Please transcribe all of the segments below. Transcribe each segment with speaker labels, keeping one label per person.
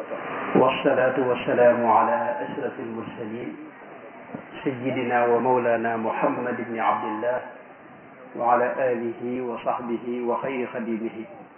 Speaker 1: والصلاة والسلام على أشرف المرسلين سيدنا ومولانا محمد بن عبد الله وعلى آله وصحبه وخير خديمه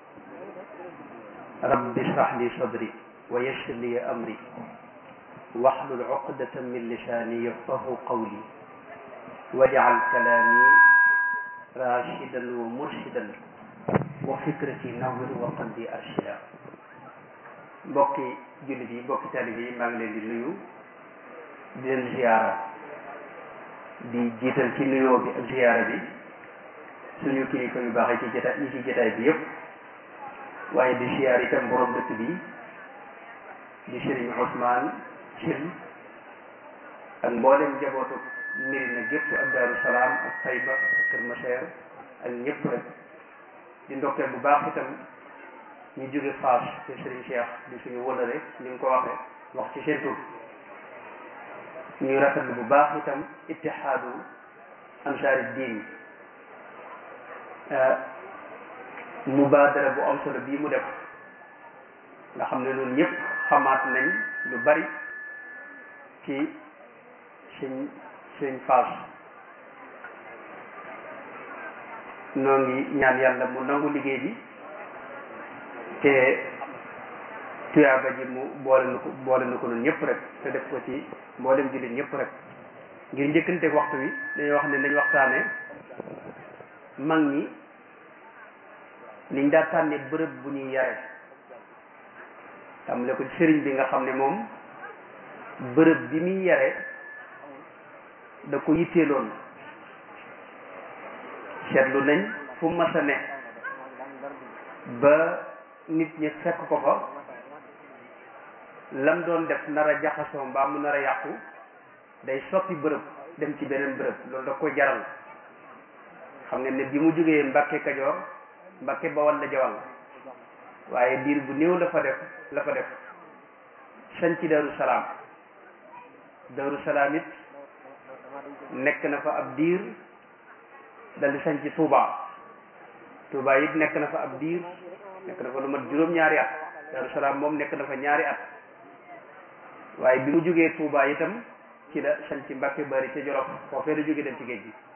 Speaker 1: رب اشرح لي صدري ويسر لي أمري واحلل عقدة من لساني يفقه قولي واجعل كلامي راشدا ومرشدا وفكرتي نور وقلبي أرشدا mbokki jullit yi mbokki talib yi maa ngi leen di nuyu di leen ziyaara di jiital ci nuyoo bi ak ziyaara bi suñu kilifa yu baax yi ci jotaay yi ci jotaay bi yëpp waaye di ziyaar itam borom dëkk bi di Serigne Ousmane Thil ak mboolem njabootu Mirina gépp ak Daaru Salaam ak Tayba ak Kër Maseer ak ñëpp rek di ndokkeel bu baax itam ñu jóge Faas te Serigne Cheikh di suñu wëlale ni nga ko waxee wax ci seen tur ñuy rafetlu bu baax itam ittihaadu ansaari diin mubaadara bu am solo bii mu def nga xam ne loolu ñëpp xamaat nañ lu bari ci suñ suñ Faas noo ngi ñaan yàlla mu nangu liggéey bi te tuyaaba ji mu boole na ko boole na ko noonu ñëpp rek te def ko ci mboolem jullit ñëpp rek ngir njëkkante waxtu wi dañuy wax ne nañ waxtaane mag ñi niñ daa tànne bërëb bu ñuy yare tàmbale ko ci sëriñ bi nga xam ne moom bërëb bi muy yare da ko yitteeloon seetlu nañ fu mas a ne ba nit ñi fekk ko fa lam doon def nar a jaxasoo mbaa mu nar a yàqu day soppi bërëb dem ci beneen bërëb loolu da ko jaral xam nga ne bi mu jógee Mbàkke Kajoor Mbàkke Bawal la jawal waaye diir bu néew la fa def la fa def sañ ci Daru Salaam Daru Salaam it nekk na fa ab diir dal di sañ ci Touba Touba it nekk na fa ab diir nekk na fa lu mat juróom-ñaari at Daru Salaam moom nekk na fa ñaari at waaye bi mu jógee Touba itam ci la sañ ci Mbàkke Bari ca Jolof foofee la jógee dem ci géej gi